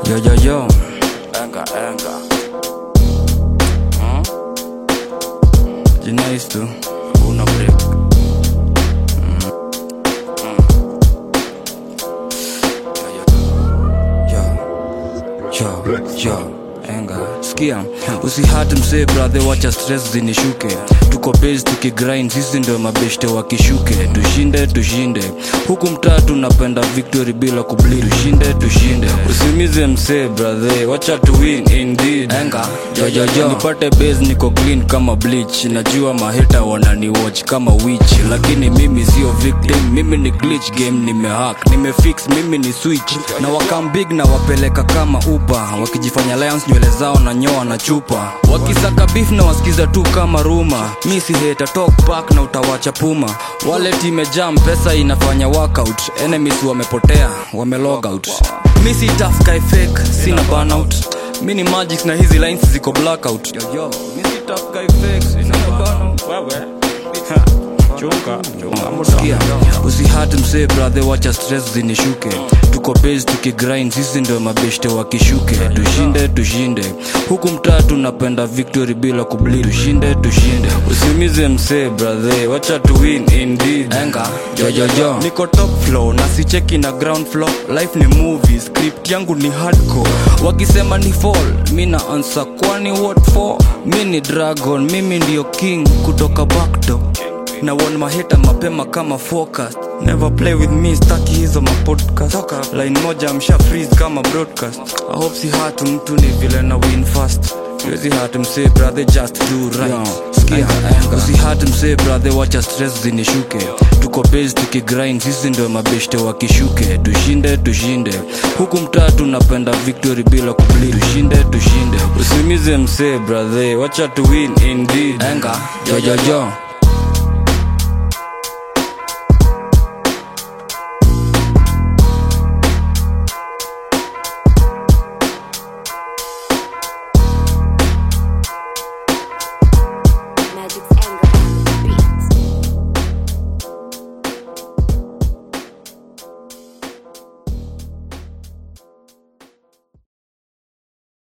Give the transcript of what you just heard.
Yo, yo, yo. Enga, enga. Jinais tu. Una break. Yo, yo, enga sikia usihati msee brother wacha stress zinishuke tuko base tukigrind sisi ndio mabeshte wakishuke tushinde tushinde huku mtaa tunapenda victory bila kubli tushinde tushinde usimize msee brother wacha tu win indeed enga yo, yo, yo. nipate base niko clean kama bleach najua maheta wanani watch kama witch lakini mimi sio victim mimi ni glitch game nimehack nimefix mimi ni switch na wakam big na wapeleka kama upa wakijifanya lions nywele zao na nyoa na chupa wakisaka beef na wasikiza tu kama ruma mi si heta talk back na utawacha puma wallet imejam pesa inafanya workout enemies wamepotea wame log out mi si tough guy fake sina burnout mi ni magic na hizi lines ziko blackout yo, yo. mi si tough guy fake sina burnout Wewe. Chunga, chunga. Sikia, usihati msee brother wacha stress zinishuke tuko base tukigrind sisi ndio mabeshte wakishuke tushinde tushinde huku mtaa tunapenda victory bila kubli tushinde tushinde usimize msee brother wacha tu win indeed enga jojojo niko top flow na sicheki na ground floor life ni movie script yangu ni hardcore wakisema ni fall mi na answer kwani what for mi ni dragon mimi ndio king kutoka backdoor na won maheta mapema kama focus never play with me staki hizo mapodcast line moja msha freeze kama broadcast i hope si hatu mtu ni vile na win fast Siwezi hatu msee brother just do right Sikia, usihati msee brother wacha stress zinishuke tuko base tukigrind sisi ndio mabeshte wakishuke tushinde tushinde huku mtaa tunapenda victory bila kubli tushinde tushinde usimize msee brother wacha tu win indeed enga jojojo